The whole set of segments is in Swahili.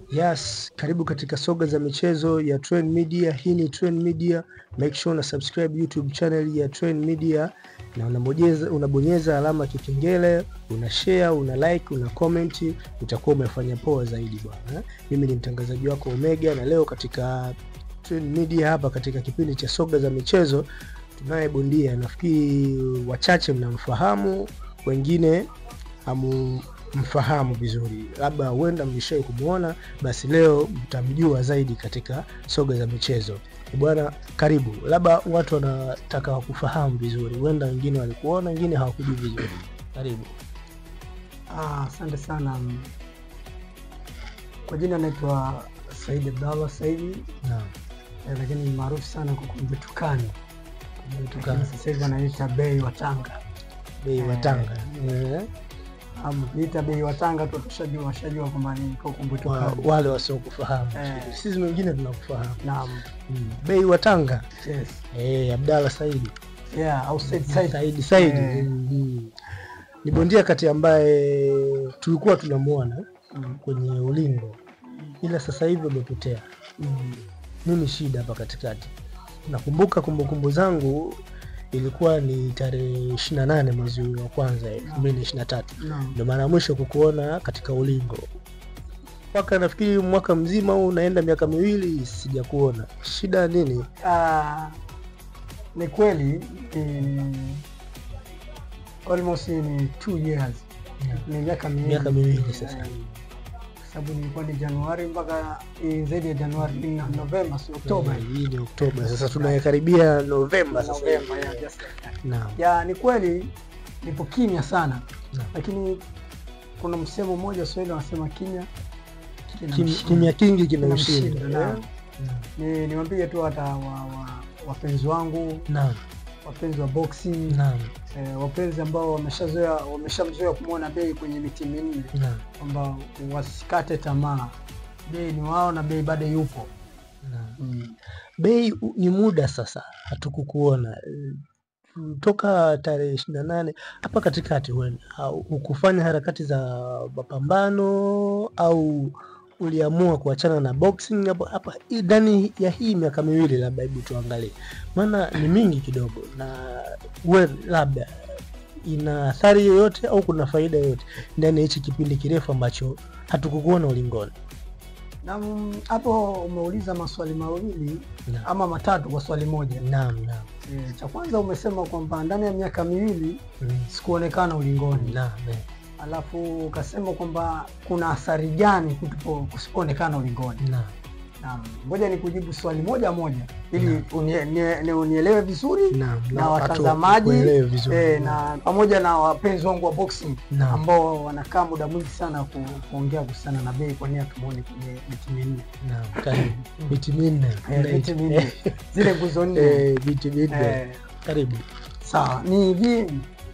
Yes, karibu katika soga za michezo ya Trend Media. Hii ni Trend Media. Make sure una subscribe YouTube channel ya Trend Media na unabonyeza, unabonyeza alama ya kikengele, una share, una like, una comment, utakuwa umefanya poa zaidi bwana. Mimi ni mtangazaji wako Omega na leo katika Trend Media hapa katika kipindi cha soga za michezo tunaye bondia, nafikiri wachache mnamfahamu, wengine hamu mfahamu vizuri, labda huenda mlishai kumwona, basi leo mtamjua zaidi katika soga za michezo. Bwana, karibu. Labda watu wanataka wakufahamu vizuri, huenda wengine walikuona, wengine hawakujui vizuri. Karibu. Ah, Asante sana. Kwa jina naitwa Said Abdallah Saidi, Naam. eh, lakini ni maarufu sana kwa kumbutukani. Kumbutukani. Lakini Sasa hivi anaita Bei wa Tanga. Bei wa Tanga. Eh, Ama kuita Bei wa Tanga tu tushajua washajua kwamba ni kwa wa- kumbutukani. wale wasiokufahamu Eh. sisi wengine tunakufahamu. Naam. Mm. Bei wa Tanga. Yes. Eh, Abdalla Saidi. Yeah, au Said Said. Saidi Saidi. Eh. Mm. Ni bondia kati ambaye tulikuwa tunamuona Mm. kwenye ulingo, ila sasa hivi umepotea. Mm. Nini shida hapa katikati? Nakumbuka kumbukumbu zangu ilikuwa ni tarehe 28 mwezi wa kwanza 2023 Naam. ndio mara ya mwisho kukuona katika ulingo, mpaka nafikiri mwaka mzima huu unaenda miaka miwili sijakuona. Shida nini? Ah, ni kweli ni almost ni two years. Ni miaka miwili. Miaka miwili sasa. Eh, kwa sababu nilikuwa ni Januari mpaka eh, zaidi ya Januari ni Novemba, si Oktoba. Hii ni Oktoba, sasa tunakaribia Novemba sasa. Novemba, yeah, just like that. Naam. Ya, ni kweli nipo kimya sana, Naam. lakini kuna msemo mmoja Waswahili wanasema kimya kina Kim- mshindo. Kimya kingi Kina kimemshinda. mshindo, Eh? naam. Ni niwaambie tu hata wa, wa, wapenzi wangu Naam. wapenzi wa boxing Naam. eh, wapenzi ambao wameshazoea wameshamzoea kumwona Bei kwenye miti minne Naam. kwamba wasikate tamaa. Bei ni wao na Bei bado yupo. Naam. Mm. Bei u- ni muda sasa hatukukuona Eh, toka tarehe ishirini na nane hapa katikati, huenda au hukufanya harakati za mapambano au uliamua kuachana na boxing hapo hapa hii- ndani ya hii miaka miwili, labda hebu tuangalie, maana ni mingi kidogo, na we labda ina athari yoyote au kuna faida yoyote ndani ya hichi kipindi kirefu ambacho hatukukuona ulingoni? Na mm, hapo umeuliza maswali mawili Naam, ama matatu kwa swali moja. naam, naam, E, cha kwanza umesema kwamba ndani ya miaka miwili Mm, sikuonekana ulingoni, naam, eh. alafu ukasema kwamba kuna athari gani kutupo kusipoonekana ulingoni. naam. Naam, ngoja nikujibu swali moja moja ili unie, nie, nie, unielewe vizuri Naam, na watu watazamaji wakuelewe vizuri. e, na pamoja na wapenzi wangu wa boxing Naam. ambao wanakaa muda mwingi sana ku, kuongea kuhusiana na Bei, kwa nini hatumuoni kwenye miti minne Naam, karibu. Miti minne. Eh, miti minne zile nguzo nne Eh, miti minne. Eh, Karibu. sawa ni hivi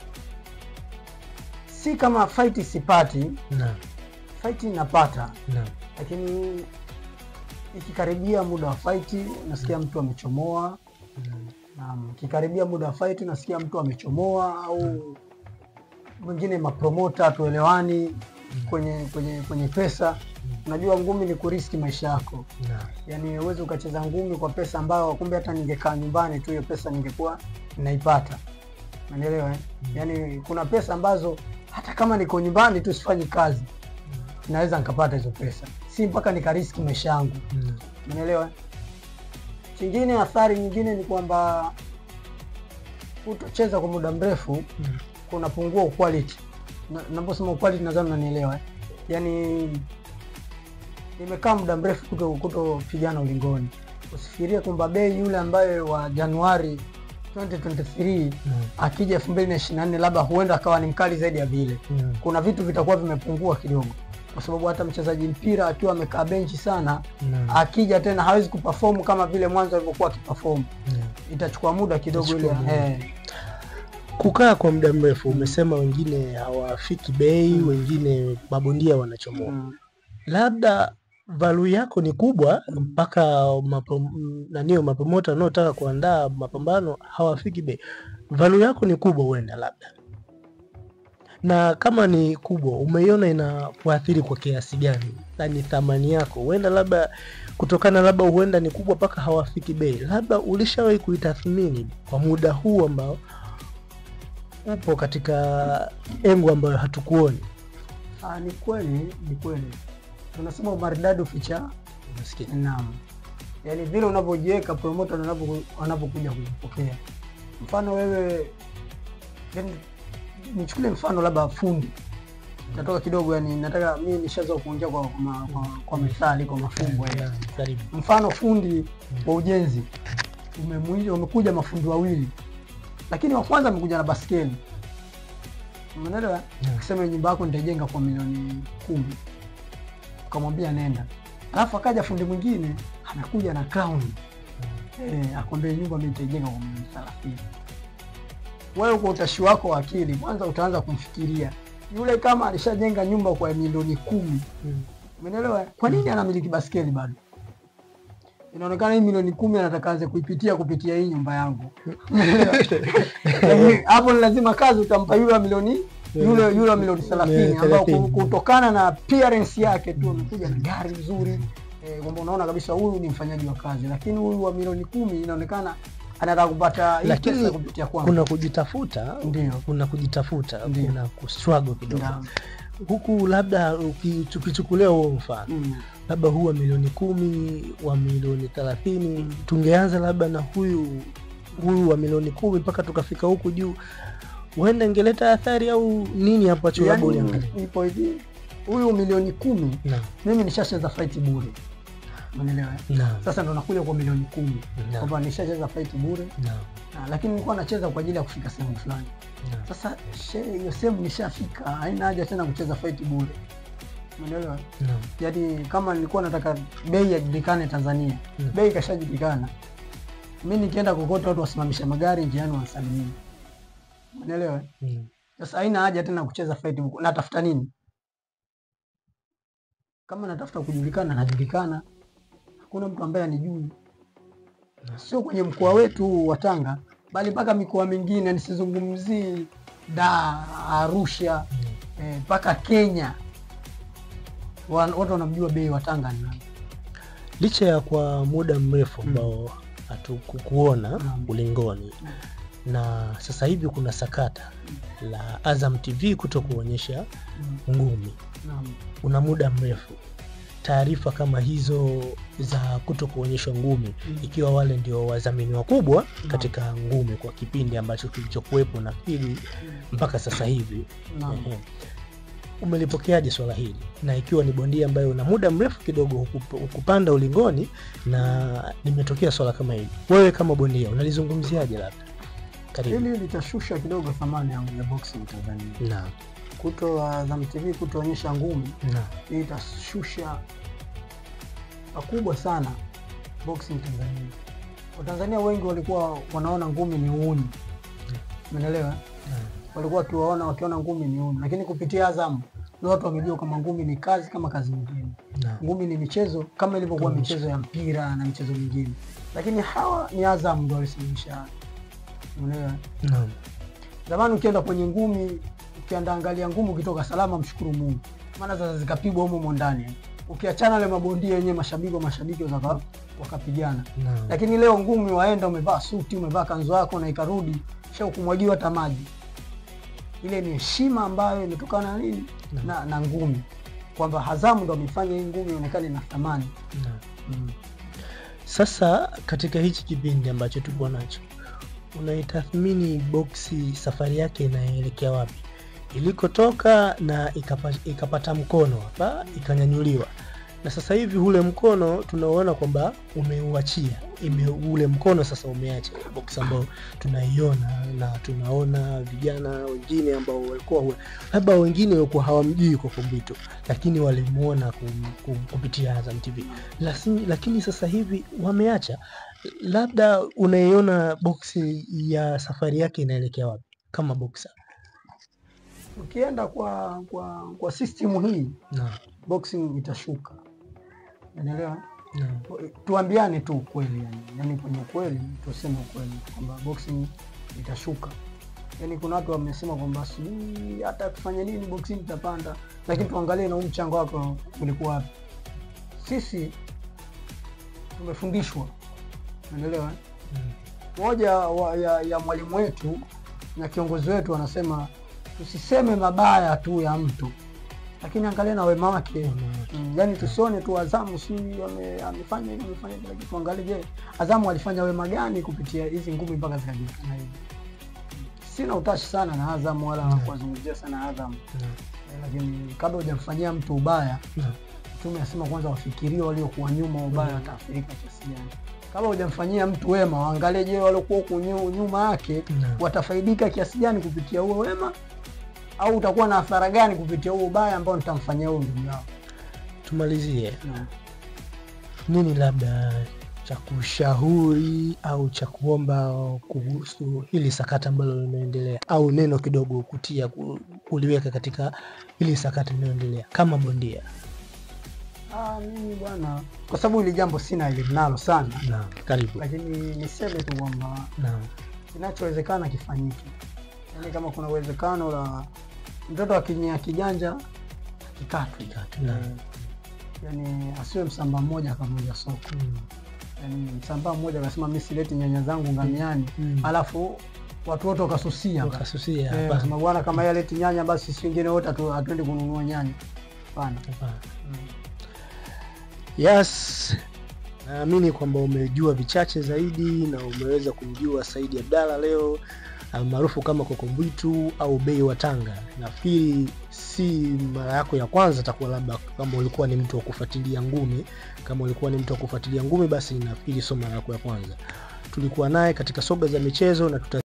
si kama fight sipati Naam, fight napata naam, lakini ikikaribia muda wa fight nasikia mtu amechomoa naam. na ikikaribia muda wa fight nasikia mtu amechomoa au mwingine mapromota tuelewani kwenye kwenye kwenye pesa unajua ngumi ni kuriski maisha yako Naam, yaani uwezi ukacheza ngumi kwa pesa ambayo kumbe hata ningekaa nyumbani tu hiyo pesa ningekuwa naipata unaelewa eh? yaani kuna pesa ambazo hata kama niko nyumbani tu sifanyi kazi naweza nikapata hizo pesa si mpaka nikariski maisha yangu naam. unaelewa chingine athari nyingine ni kwamba kutocheza kwa muda mrefu Mm. kunapungua quality Na- naposema quality nadhani unanielewa eh? yaani nimekaa muda mrefu kuto kutopigana ulingoni usifikirie kwamba bei yule ambaye wa januari 2023 Naam, akija 2024 labda huenda akawa ni mkali zaidi ya vile naam, kuna vitu vitakuwa vimepungua kidogo kwa sababu hata mchezaji mpira akiwa amekaa benchi sana naam, akija tena hawezi kuperform kama vile mwanzo alivyokuwa akiperform naam. itachukua muda kidogo ile Itachukua muda. eh, Kukaa kwa muda mrefu, umesema wengine hawafiki bei, wengine mabondia wanachomoa. mm, Labda value yako ni kubwa mpaka mapo, nanio mapromota wanaotaka kuandaa mapambano hawafiki bei. Value yako ni kubwa, huenda labda Na kama ni kubwa, umeiona inakuathiri kwa kiasi gani? Yaani thamani yako huenda labda kutokana labda huenda ni kubwa mpaka hawafiki bei, labda ulishawahi kuitathmini kwa muda huu ambao upo katika engo ambayo hatukuoni? Ah, ni kweli, ni kweli. Tunasema umaridadi uficha Unasikia? naam, yaani vile unavyojiweka promoter wanavyo- wanavyokuja kukupokea. Mfano wewe, yani nichukulie mfano labda fundi, natoka kidogo, yani nataka mimi nishazoea kuongea kwa, kwa, kwa, kwa methali, kwa mafumbo yani. Yeah, karibu. Mfano fundi wa ujenzi umemwi- wamekuja mafundi wawili, lakini wa kwanza amekuja na baskeli, umeelewa? Yeah. Akisema nyumba yako nitaijenga kwa milioni kumi, ukamwambia nenda, alafu akaja fundi mwingine anakuja na crown eh, akwambia nyumba mimi nitaijenga kwa milioni thelathini. Wewe kwa utashi wako wa akili, kwanza utaanza kumfikiria yule, kama alishajenga nyumba kwa milioni kumi Mm. Umeelewa? Kwa nini anamiliki baskeli bado? Inaonekana hii milioni kumi anataka aanze kuipitia kupitia hii nyumba yangu. Umeelewa? Yaani, Hapo ni lazima kazi utampa yule wa milioni yule yule wa milioni 30 ambao ku- kutokana na appearance yake tu amekuja na gari nzuri eh, kwamba unaona kabisa huyu ni mfanyaji wa kazi, lakini huyu wa milioni kumi inaonekana anataka kupata hii Lakini pesa kupitia kwangu. Kuna kujitafuta, Ndio. kuna kujitafuta, Ndio. kuna kustruggle kidogo Naam. huku, labda uki- tukichukulia huo mfano Mm. labda huu wa milioni kumi wa milioni thelathini tungeanza labda na huyu huyu wa milioni kumi mpaka tukafika huku juu, huenda ingeleta athari au nini ambacho labda Yaani, uliangalia? ipo hivi, huyu milioni kumi Naam, mimi nishacheza fight bure, umeelewa? eh? naam, Sasa ndo nakuja kwa milioni kumi naam, kwamba nishacheza fight bure naam, na, lakini nilikuwa nacheza kwa ajili ya kufika sehemu fulani. naam. Sasa she- hiyo sehemu nishafika, haina haja tena kucheza fight bure, umeelewa? Naam, Yaani kama nilikuwa nataka bei yajulikane Tanzania, Mm. bei ikashajulikana, mi nikienda kokote watu wasimamisha magari njiani wanasalimia, umeelewa? mm, Sasa haina haja tena kucheza fight bure. Natafuta nini? Kama natafuta kujulikana, najulikana. Hakuna mtu ambaye anijui, sio kwenye mkoa wetu wa Tanga, bali mpaka mikoa mingine. Nisizungumzii Dar, Arusha mm. eh, mpaka Kenya, Wa- watu wanamjua bei wa Tanga ni nani. Licha ya kwa muda mrefu ambao hatukukuona Naam. ulingoni na sasa hivi kuna sakata la Azam TV kuto kuonyesha Mm, ngumi naam. una muda mrefu, taarifa kama hizo za kuto kuonyeshwa ngumi, Mm. ikiwa wale ndio wadhamini wakubwa katika ngumi kwa kipindi ambacho kilichokuwepo nafikiri mpaka sasa hivi, Naam. ehe. umelipokeaje swala hili, na ikiwa ni bondia ambaye una muda mrefu kidogo hukup- hukupanda ulingoni na limetokea swala kama hili, wewe kama bondia unalizungumziaje? Labda karibu. Hili litashusha kidogo thamani ya ya boxing Tanzania. Naam, Kuto Azam TV kutoonyesha ngumi naam, hii itashusha pakubwa sana boxing Tanzania. Watanzania wengi walikuwa wanaona ngumi ni uuni, umeelewa? naam. Walikuwa wakiwaona wakiona ngumi ni uuni, lakini kupitia Azam ndio watu wamejua kama ngumi ni kazi kama kazi nyingine. Naam. Ngumi ni michezo kama ilivyokuwa Kama michezo ya mpira na michezo mingine, lakini hawa ni Azam ndio walisimamisha haya. umeelewa? Naam. Zamani ukienda kwenye ngumi, ukienda angalia ngumi, ukitoka salama, mshukuru Mungu, maana sasa zikapigwa humo humo ndani. Ukiachana wale mabondia wenyewe, mashabiki wa mashabiki waka- wakapigana, Naam. lakini leo ngumi waenda, umevaa suti, umevaa kanzu yako na ikarudi sha kumwagiwa hata maji. Ile ni heshima ambayo imetokana na nini Naam. na, na ngumi, kwamba Hazamu ndo amefanya hii ngumi ionekane na thamani Naam. mm. Sasa katika hichi kipindi ambacho tupo nacho, unaitathmini boksi safari yake inaelekea wapi, ilikotoka na ikapa, ikapata mkono hapa ikanyanyuliwa, na sasa hivi ule mkono tunauona kwamba umeuachia ime, ule mkono sasa umeacha boksi ambao tunaiona na tunaona vijana wengine ambao walikuwa labda wengine walikuwa hawamjui kwa Kombito, lakini walimuona kum, kum, kupitia Azam TV lakini, lakini sasa hivi wameacha. Labda unaiona boksi ya safari yake inaelekea wapi kama boksa? Ukienda kwa kwa kwa system hii Naam, boxing itashuka, unaelewa? naam, tuambiane tu ukweli yani, yani kwenye ukweli tuseme ukweli kwamba boxing itashuka yani kuna watu wamesema kwamba sijui hata tufanye nini boxing tutapanda, lakini tuangalie na huu mchango wako ulikuwa wapi. Sisi tumefundishwa, unaelewa eh? Mm. moja wa, ya, ya mwalimu wetu na kiongozi wetu anasema tusiseme mabaya tu ya mtu, lakini angalia na wema wake. Wema wake. Mm, yani tusione tu Azamu si ame- amefanya hivi amefanya hivi, lakini tuangalie, je, Azamu alifanya wema gani kupitia hizi ngumi mpaka zikajulikana hivi. Sina utashi sana na Azamu wala Mm. kuwazungumzia sana Azamu, Mm. Eh, lakini kabla hujamfanyia mtu ubaya Mm. Mtume asema kwanza wafikirie waliokuwa nyuma wa ubaya wataathirika kiasi gani. Kabla hujamfanyia mtu wema, waangalie je, waliokuwa huku nyu- nyuma yake Mm. watafaidika kiasi gani kupitia huo wema, au utakuwa na athara gani kupitia huo ubaya ambao nitamfanyia huyo ndugu yao. Tumalizie nini labda cha kushauri au cha kuomba kuhusu hili sakata ambalo linaendelea, au neno kidogo kutia ku- kuliweka katika hili sakata linaloendelea kama bondia? Ah, mimi bwana, kwa sababu hili jambo sina elimu nalo sana, Naam, karibu. lakini niseme tu kwamba Naam, kinachowezekana kifanyike. Yaani kama kuna uwezekano la mtoto akinyia kiganja kikatwe, Kikatwe, naam. Eh, yaani asiwe msamba mmoja akavunja soko. Mm. Yaani msamba mmoja akasema mi sileti nyanya zangu ngamiani, Mm. alafu watu wote wakasusia basi. Wakasusia, Eh, hapana, wakasema bwana, kama yeye aleti nyanya basi sisi wengine wote hatu- hatuendi kununua nyanya. Hapana. hapana. Yes, naamini kwamba umejua vichache zaidi na umeweza kumjua Saidi Abdalla leo almaarufu kama Kokombwitu au Bei wa Tanga. Nafikiri si mara yako ya kwanza, takuwa labda kama ulikuwa ni mtu wa kufuatilia ngumi. Kama ulikuwa ni mtu wa kufuatilia ngumi, basi nafikiri sio mara yako ya kwanza. Tulikuwa naye katika soga za michezo na tuta